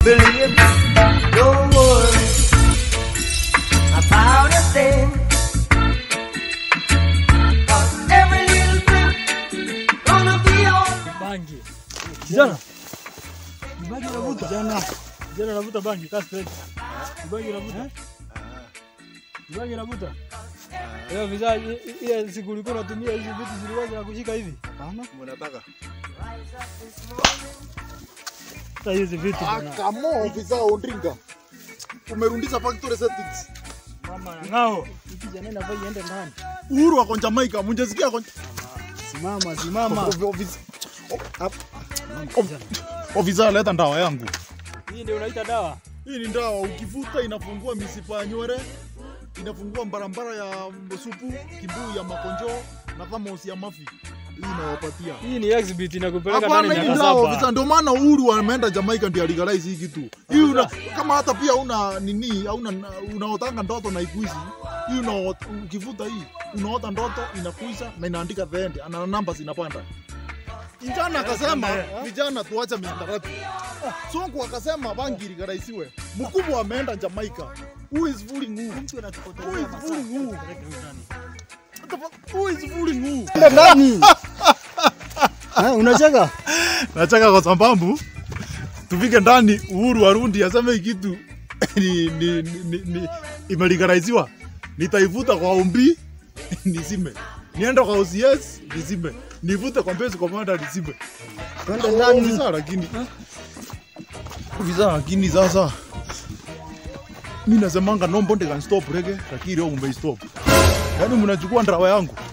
Believe me, don't worry about a thing. 'Cause every little thing gonna be alright. Bangi. Kijana. Bangi unavuta? Kijana. Kijana unavuta bangi, kaa straight. Bangi unavuta? Bangi unavuta? Leo vizaa ile siku ulikuwa unatumia hizi vitu zilikuwa zinakushika hivi. Mnataka? Sasa hizi vitu bwana. Kamo ofisa undringa. Umerundisha factory settings. Mama ngao. Kijana inafaa iende ndani. Uhuru wako Jamaica, mjasikia kwa Simama, simama. ofisa. Ofisa leta ndawa yangu. Hii ndio unaita dawa? Hii ni ndawa ukivuta inafungua misipa ya nywele, inafungua barabara ya supu, kibuu ya makonjo na thamos ya mafi. Hii inawapatia. Hii ni exhibit inakupeleka ndani Hapana, hii miaka ndawa ofisa, saba. ndio maana Uhuru ameenda Jamaica ndio alegalize hii kitu. Hii una, kama hata pia una nini, hauna unaotanga ndoto na ikuishi. Hii una ukivuta hii unaota ndoto inakuisha na inaandika the end, ana namba zinapanda. Kijana akasema vijana tuache mihadarati. Sonko akasema bangi ligalaisiwe. Mkubwa ameenda Jamaica. Who is fooling who? Who is fooling who? Who is fooling who? Ndani. Eh, unacheka? Nachaka kwa sababu tufike ndani, Uhuru arundi aseme hii kitu ni, ni, ni, ni, ni imelegaliziwa, nitaivuta kwa umbi nisime, niende kwa OCS nisime, nivute kwa Mbezi Komanda nisime. Twende ndani. Ofisa lakini ofisa lakini sasa mi nasemanga no mbonde can stop rege, lakini leo mume stop. Yaani mnachukua ndawa yangu